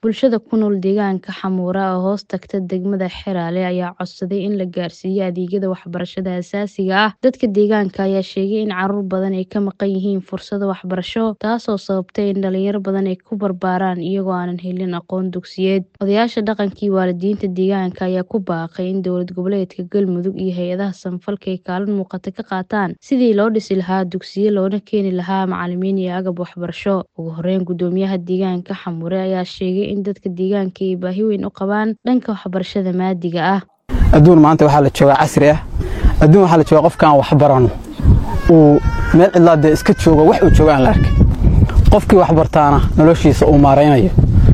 Bulshada ku nool deegaanka Xamuura oo hoos tagta degmada Xeraale ayaa codsaday in la gaarsiiyo adeegyada waxbarashada aasaasiga ah. Dadka deegaanka ayaa sheegay in carruur badan ay ka maqan yihiin fursado waxbarasho, taasoo sababtay in dhalinyaro badan ay ku barbaaraan iyagoo aanan helin aqoon dugsiyeed. Odayaasha dhaqanka iyo waalidiinta deegaanka ayaa ku baaqay in dowlad goboleedka Galmudug iyo hay'adaha samafalka ay kaalin muuqata ka qaataan sidii loo dhisi lahaa dugsiyo loona keeni lahaa macalimiin iyo agab waxbarasho. Ugu horeyn, guddoomiyaha deegaanka Xamuure ayaa sheegay in dadka deegaanka ay baahi weyn u qabaan dhanka waxbarashada maadiga ah. adduun maanta waxaa la joogaa casri ah adduun waxaa la joogaa qofkaan wax barano uu meel cidlaa dee iska joogo wax uu joogo aan la arkin qofkii wax bartaana noloshiisa uu maaraynayo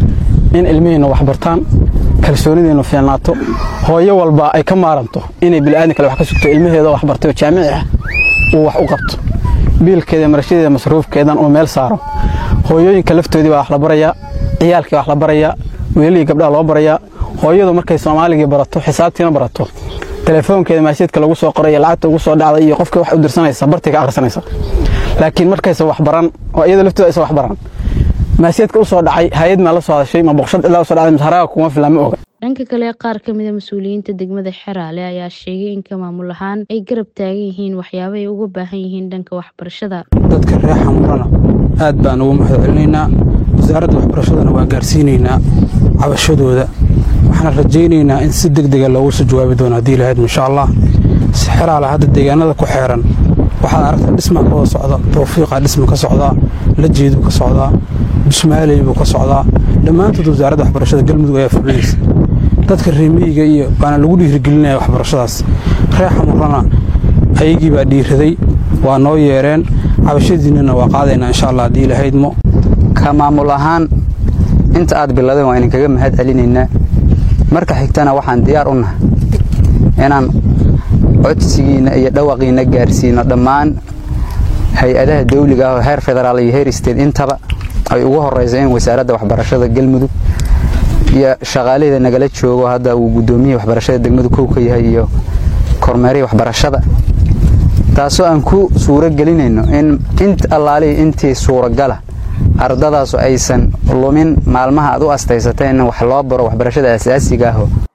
in ilmihiinna wax bartaan kalsoonidiinnu fiicnaato hooyo walba ay ka maaranto inay bila'aadin kale wax ka sugto ilmaheeda wax bartay oo jaamici ah uu wax u qabto biilkeeda marashadeeda masruufkeedan uu meel saaro hooyooyinka laftoodii baa wax la barayaa ciyaalkii wax la barayaa wiilihii gabdhaha loo barayaa hooyadu markay soomaaligii barato xisaabtiina barato telefoonkeeda maasheedka lagu soo qoray lacagta ugu soo dhacday iyo qofka wax u dirsanaysa bartiga akhrisanaysa laakiin markaysa wax baran oo iyada laftooda aysa wax baran maasheedka u soo dhacay hay-ad maa la soo hadashay ma boqoshad ilaa u soo dhacday masharaaga kuma filan ma oga dhanka kale qaar ka mid a mas-uuliyiinta degmada Xeraale ayaa sheegay in ka maamul ahaan ay garab taagan yihiin waxyaabo ay uga baahan yihiin dhanka waxbarashada dadka reer xamuurana aad baan ugu mahadcelinaynaa wasaaradda waxbarashadana waa gaarsiinaynaa cabashadooda waxaan rajaynaynaa in si deg dega loogu soo jawaabi doono haddii lahayd insha allah xeraale hadda deegaanada ku xeeran waxaad aragtaa dhismaa ka wada socda tawfiiqaa dhisma ka socdaa lajeeduu ka socdaa bismaaley buu ka socdaa dhammaantood wasaaradda waxbarashada galmudug ayaa fulinaysa dadka reemiyiga iyo baana lagu dhiirigelinaya waxbarashadaas reer xamurana ayagii baa dhiiraday waa noo yeereen cabashadiinnana waa qaadaynaa insha allah haddii lahaydmo ka maamul ahaan inta aad biladeen waa idinkaga mahad celinaynaa marka xigtana waxaan diyaar u nahay inaan codsigiinna iyo dhawaqiinna gaarsiino dhammaan hay-adaha dawliga ah oo heer federaal iyo heer isteed intaba ay ugu horrayso in wasaaradda waxbarashada galmudug iyo shaqaalaheeda nagala joogo hadda uu guddoomiyihii waxbarashada degmadu kow ka yahay iyo kormeerihii waxbarashada taasoo aan ku suuro gelinayno in int allaalihii intii suuragala ardadaasu aysan lumin maalmaha aad u astaysatay in wax loo baro waxbarashada asaasiga aho